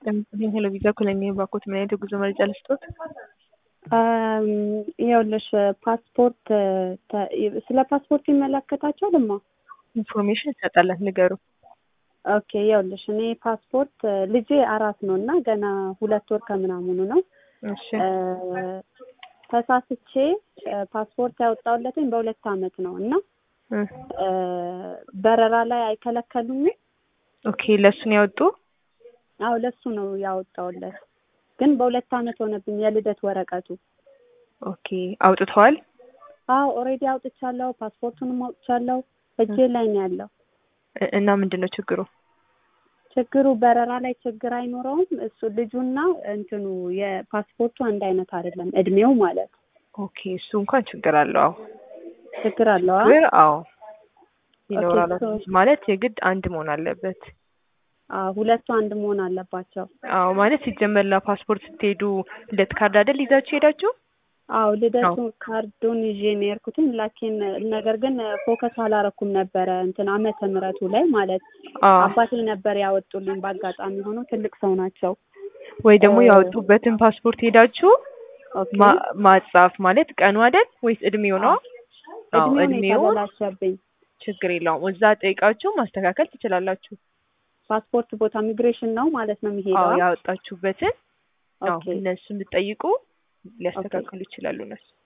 ለምሳሌ ሄሎ ቪዛ ኮሎኒ ባኮት ምን አይነት የጉዞ መረጃ ልስጦት? ይኸውልሽ ፓስፖርት ስለ ፓስፖርት ይመለከታቸዋል እማ? ኢንፎርሜሽን ይሰጣላት ንገሩ። ኦኬ ይኸውልሽ እኔ ፓስፖርት ልጄ አራት ነው እና ገና ሁለት ወር ከምናምኑ ነው። እሺ ተሳስቼ ፓስፖርት ያወጣሁለትኝ በሁለት አመት ነው እና በረራ ላይ አይከለከሉም? ኦኬ ለእሱን ያወጡ አዎ ለሱ ነው ያወጣሁለት፣ ግን በሁለት አመት ሆነብኝ የልደት ወረቀቱ። ኦኬ አውጥተዋል? አዎ ኦልሬዲ አውጥቻለሁ፣ ፓስፖርቱንም አውጥቻለሁ። እጄ ላይ ነው ያለው። እና ምንድን ነው ችግሩ? ችግሩ በረራ ላይ ችግር አይኖረውም። እሱ ልጁና እንትኑ የፓስፖርቱ አንድ አይነት አይደለም፣ እድሜው ማለት ኦኬ እሱ እንኳን ችግር አለው። አዎ ችግር አለው። አ? ችግር አዎ ይኖራል። ሶ- ማለት የግድ አንድ መሆን አለበት። አዎ ሁለቱ አንድ መሆን አለባቸው። አዎ ማለት ሲጀመር ለፓስፖርት ስትሄዱ ልደት ካርድ አይደል ይዛችሁ ሄዳችሁ? አዎ ልደቱ ካርዱን ይዤ ነው የሄድኩትኝ። ላኪን ነገር ግን ፎከስ አላረኩም ነበረ እንትን ዓመተ ምሕረቱ ላይ ማለት አዎ አባቴ ነበር ያወጡልኝ። በአጋጣሚ ሆኖ ትልቅ ሰው ናቸው። ወይ ደግሞ እ- ያወጡበትን ፓስፖርት ሄዳችሁ ኦኬ ማ- ማጻፍ ማለት ቀኑ አይደል ወይስ እድሜው ነው? አዎ እድሜውን እድሜው የተበላሸብኝ ችግር የለውም። እዛ ጠይቃችሁ ማስተካከል ትችላላችሁ። ፓስፖርት ቦታ ሚግሬሽን ነው ማለት ነው አዎ የሚሄደው። ያወጣችሁበትን ያው ኦኬ እነሱን ብትጠይቁ ሊያስተካክሉ ይችላሉ እነሱ።